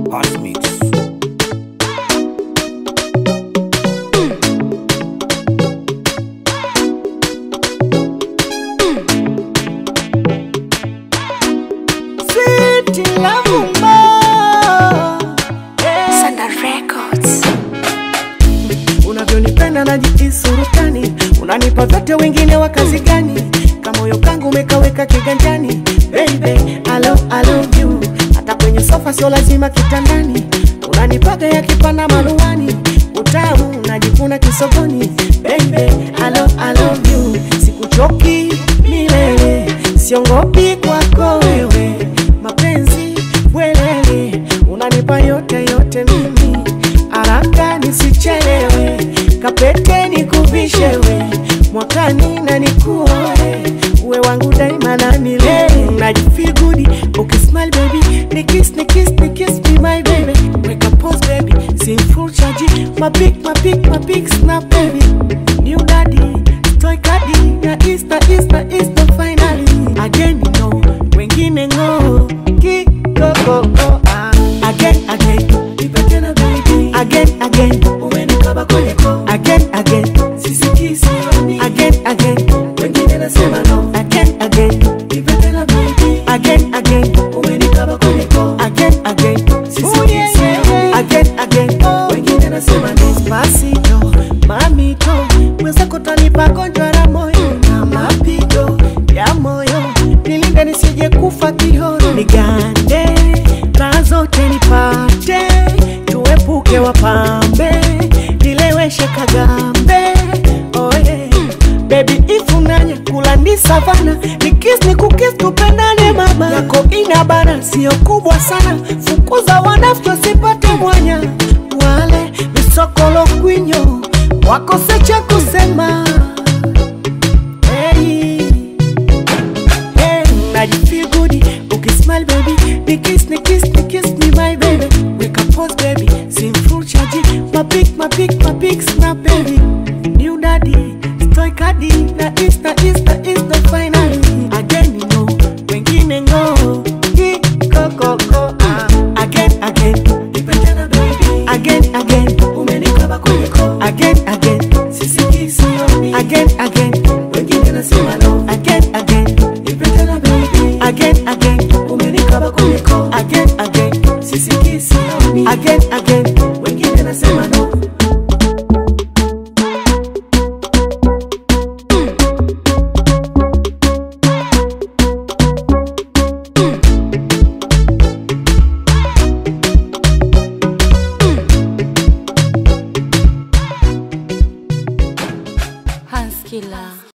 Hot Mix. Sweet Lavumba. Yeah. Sanda Records. Unavyonipenda najihisi surutani, unanipa vyote, wengine wa kazi gani? Kamoyo kangu umekaweka kiganjani, baby I love, I love you. Hata kwenye sofa sio lazima kitandani, unanipaga ya kipanda maruani, utamu unajikuna kisogoni, baby I love, I love you. Sikuchoki milele, siongopi kwako wewe, mapenzi bwelele, unanipa yote yote mimi haraka nisichelewe, kapete nikuvishewe, mwakani na nikuoe, uwe wangu daima na milele. Najifeel good ukismile baby, nikiss nikiss nikiss be my baby, weka pose baby, sim full charge, my pic my pic my pic snap baby, new daddy toy kadi na Easter Easter Easter finally again you know wengine ngo kikokoko ah. again again nipe tena baby again again umenikaba kwenye ko again again sisikii sioni again again wengine nasema no again again nipe tena baby again again umenikaba kwenye ko again again sisikii sioni again again wengine nasema no Despacito mamito mwenzako tanipa gonjwa la moyo na mapigo ya moyo nilinde nisije kufa kihono nigande raha zote nipate tuepuke wapambe nileweshe kagambe oh yeah. Baby ifunanya kula ni savana nikis ni kukis tupendane mama yako ina bana sio kubwa sana fukuza wanafyo sipate mwanya wale visokolo kwinyo wakose cha kusema hey. Hey, najifeel good ukismile baby nikiss nikiss nikiss me my baby weka pose baby sim full charge my pic my pic my pic snap baby new daddy stoy kadi na Easter Easter Easter finally again you know wengine ngo kikokoko ah. again again nipe tena baby again again umenikaba kwenye ko again again sisikii sioni again again wengine nasema no again again nipe tena baby again again umenikaba kwenye ko again again sisikii sioni again again wengine nasema no Hans Killer.